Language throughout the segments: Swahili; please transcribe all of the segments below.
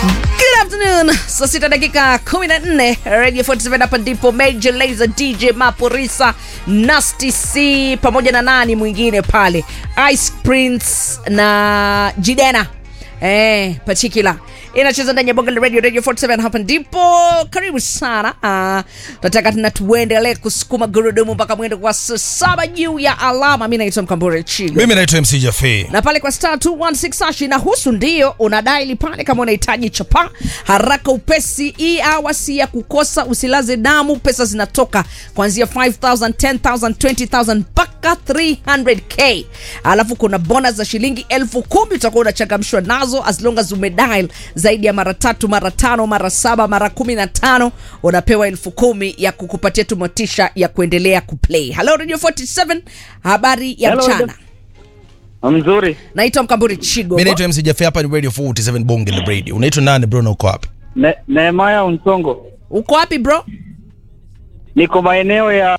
Good afternoon. Saa sita dakika 14 Radio 47 hapa ndipo Major Lazer DJ Maporisa Nasty C pamoja na nani mwingine pale Ice Prince na Jidena eh, particular inacheza ndani ya bonga la radio radio 47 hapa ndipo karibu sana uh, tunataka tena tuendelee kusukuma gurudumu mpaka mwendo kwa saa saba juu ya alama mi naitwa mkambure chigo mimi naitwa mc jafe na pale kwa star 216 hash inahusu ndio unadaili pale kama unahitaji chapa haraka upesi hii awa si ya kukosa usilaze damu pesa zinatoka kuanzia 5000 10000 20000 mpaka 300k alafu kuna bonus za shilingi elfu kumi utakuwa unachangamshwa nazo as long as umedial zaidi ya mara tatu mara tano mara saba mara kumi na tano unapewa elfu kumi ya kukupatia tu motisha ya kuendelea kuplay halo radio 47 habari ya Hello, mchana Mzuri. naitwa mkamburi chigo mi naitwa mc jafe hapa ni radio 47 bonge la radio unaitwa nani bro na uko wapi Ne, Nehemaya Unsongo. uko wapi bro Niko maeneo ya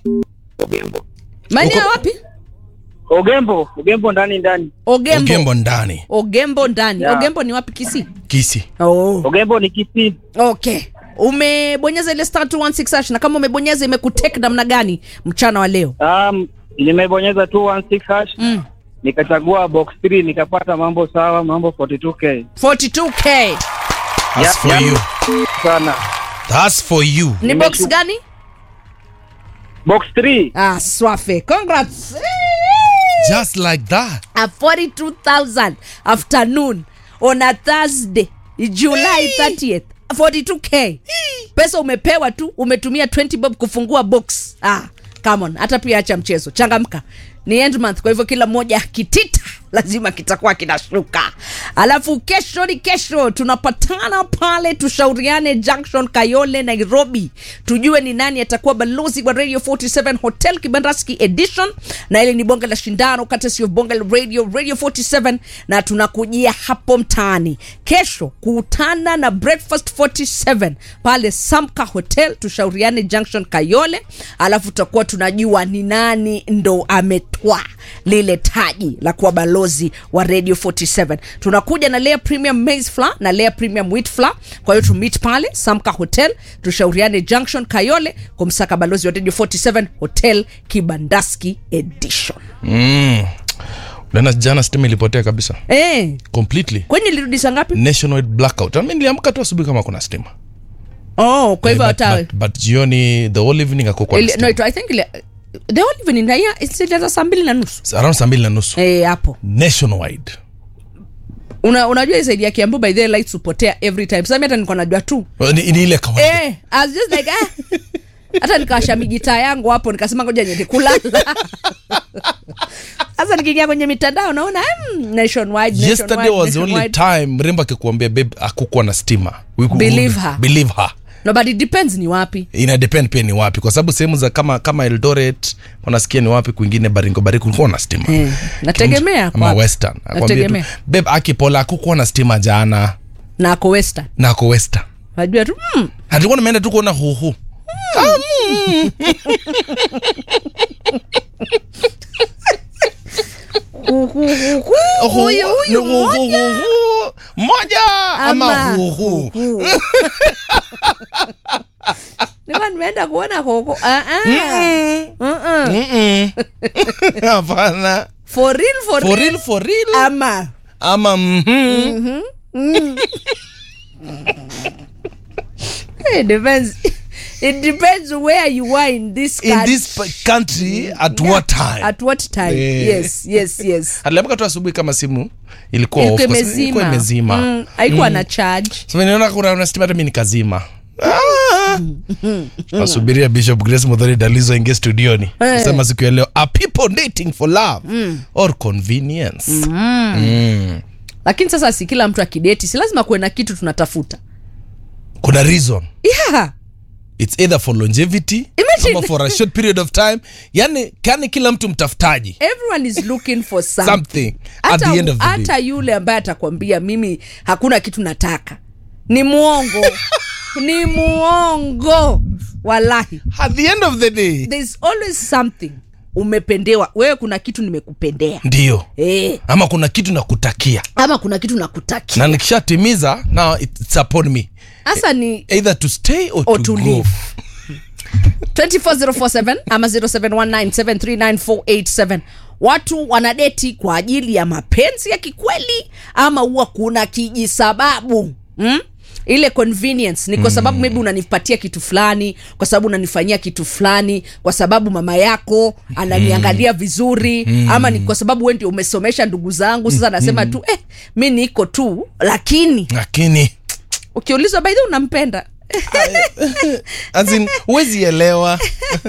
maeneo Uko- wapi Ogembo, Ogembo ndani ndani. ogembo ugembo ndani ogembo ndani Yeah. ogembo ni wapi kisi kisi oh. Ogembo ni Kisii. okay umebonyeza ile star 216 hash na kama umebonyeza imekutek namna gani mchana wa leo Um, nimebonyeza 216 hash. mm. Nikachagua box 3 nikapata mambo sawa, mambo 42k. 42k That's Yeah, for yeah. you Sana. That's for you ni Nimetu- box gani Box 3. ah swafe congrats just like that a 42000 afternoon on a thursday july 30th 42k pesa umepewa tu umetumia 20 bob kufungua box ah come on hata pia acha mchezo changamka ni end month kwa hivyo kila mmoja kitita lazima kitakuwa kinashuka alafu kesho ni kesho tunapatana pale tushauriane junction kayole nairobi tujue ni nani atakuwa balozi wa radio 47 hotel kibandaski edition na ile ni bonge la shindano kati sio bonge la radio radio 47 na tunakujia hapo mtaani kesho kutana na breakfast 47 pale samka hotel tushauriane junction kayole alafu tutakuwa tunajua ni nani ndo ametwa lile taji la kuwa balozi wa radio 47 tunakuja na layer premium maize flour na layer premium wheat flour kwa hiyo tumit pale samka hotel tushauriane junction kayole kumsaka balozi wa radio 47 hotel kibandaski edition mm. Unaona jana stima ilipotea kabisa eh completely kwenye lirudisha ngapi nationwide blackout mi niliamka tu asubuhi kama kuna stima oh kwa hivyo Eh, but, hata but, but jioni the whole evening akukwa ili- no, it- I think ile- the whole evening na ya ilianza saa mbili na nusu around saa mbili na nusu eh hapo nationwide una, unajua hii zaidi ya kiambu by the way, lights hupotea every time sasa mimi hata nilikuwa najua tu ni, ni ile kawaida eh I was just like ah hata nikawasha migitaa yangu hapo nikasema ngoja niende kulala sasa nikiingia kwenye mitandao naona mm, nationwide, yesterday nationwide, was the only nationwide. time mrembo akikuambia babe akukuwa na stima We could- Believe her. believe her no but it depends ni wapi ina depend pia ni wapi kwa sababu sehemu za kama kama eldoret wanasikia ni wapi kwingine baringo bari kulikuwa na stima Eh, nategemea ama kwa- western akwambia tu nategemea. babe akipola akukuwa na stima jana na ako western na ako western najua tu mm, hatukuwa nimeenda tu kuona huhu hu- hu- hu- hu- huyu huyu mmoja moja ama Ama huhu nilikuwa nimeenda kuona koko ah, ah. Uh-uh. Mm-mm. hapana for real for, for real real for real ama ama mhm. it depends it depends where you are in this in country. this pa- country at what time at what time Eh. yes yes yes aliamka tu asubuhi kama simu ilikuwa ilikuwa off, kwa sababu ilikuwa imezima imezima Mm, haikuwa na charge so niona kuna una stima hata mimi nikazima Ah! nasubiria bishop grace modhari dalizo ingie studioni Eh. sema siku ya leo are people dating for love or convenience Mm. lakini sasa si kila mtu akideti si lazima kuwe na kitu tunatafuta kuna reason yeah it's either for longevity Imagine. ama for a short period of time yani kani kila mtu mtafutaji everyone is looking for something, something at hata, the end of the hata day yule ambaye atakwambia mimi hakuna kitu nataka ni mwongo ni mwongo walahi at the end of the day there's always something umependewa wewe kuna kitu nimekupendea ndio e, ama kuna kitu nakutakia ama kuna kitu nakutakia na nikishatimiza now it's upon me hasa ni either to stay or, Or to, to go leave. 24047 ama 0719739487 watu wanadeti kwa ajili ya mapenzi ya kikweli ama huwa kuna kijisababu mm? ile convenience ni kwa sababu maybe unanipatia kitu fulani kwa sababu unanifanyia kitu fulani kwa sababu mama yako ananiangalia vizuri ama ni kwa sababu we ndio umesomesha ndugu zangu sasa nasema tu eh, mi niko tu lakini lakini ukiulizwa baidhi unampenda as in, huwezi elewa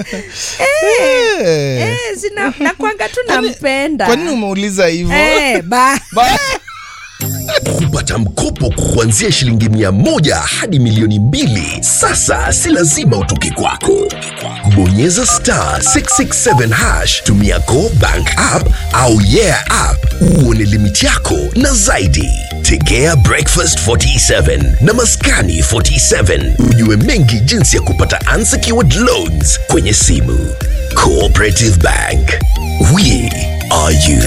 Eh. Eh, sina nakwanga tu nampenda kwa nini umeuliza hivyo Eh, ba Ba- kupata mkopo kuanzia shilingi mia moja hadi milioni mbili sasa si lazima utoke kwako bonyeza star 667 hash tumia go bank app au yeah app uone limiti yako na zaidi tegea breakfast 47 na maskani 47 ujue mengi jinsi ya kupata unsecured loans kwenye simu cooperative bank we are you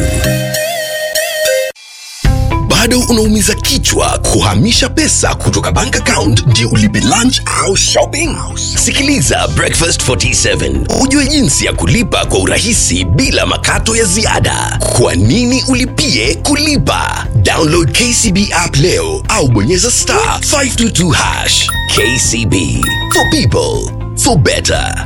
bado unaumiza kichwa kuhamisha pesa kutoka bank account ndio ulipe lunch au shopping sikiliza breakfast 47 ujue jinsi ya kulipa kwa urahisi bila makato ya ziada kwa nini ulipie kulipa download kcb app leo au bonyeza star 522 hash kcb for people for better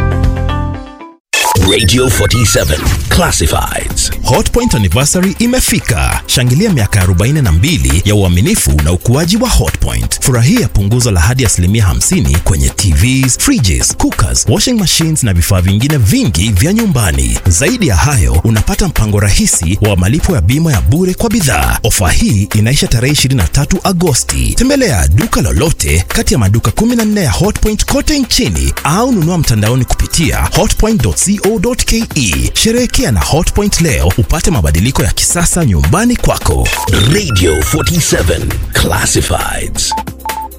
radio 47 classifieds hotpoint anniversary imefika shangilia miaka 42 ya uaminifu na ukuaji wa hotpoint furahia punguzo la hadi asilimia 50 kwenye tvs fridges cookers washing machines na vifaa vingine vingi vya nyumbani zaidi ya hayo unapata mpango rahisi wa malipo ya bima ya bure kwa bidhaa ofa hii inaisha tarehe 23 agosti tembelea duka lolote kati ya maduka 14 ya hotpoint kote nchini au nunua mtandaoni kupitia hotpoint.co.ke sherehekea na hotpoint leo upate mabadiliko ya kisasa nyumbani kwako radio 47 classifieds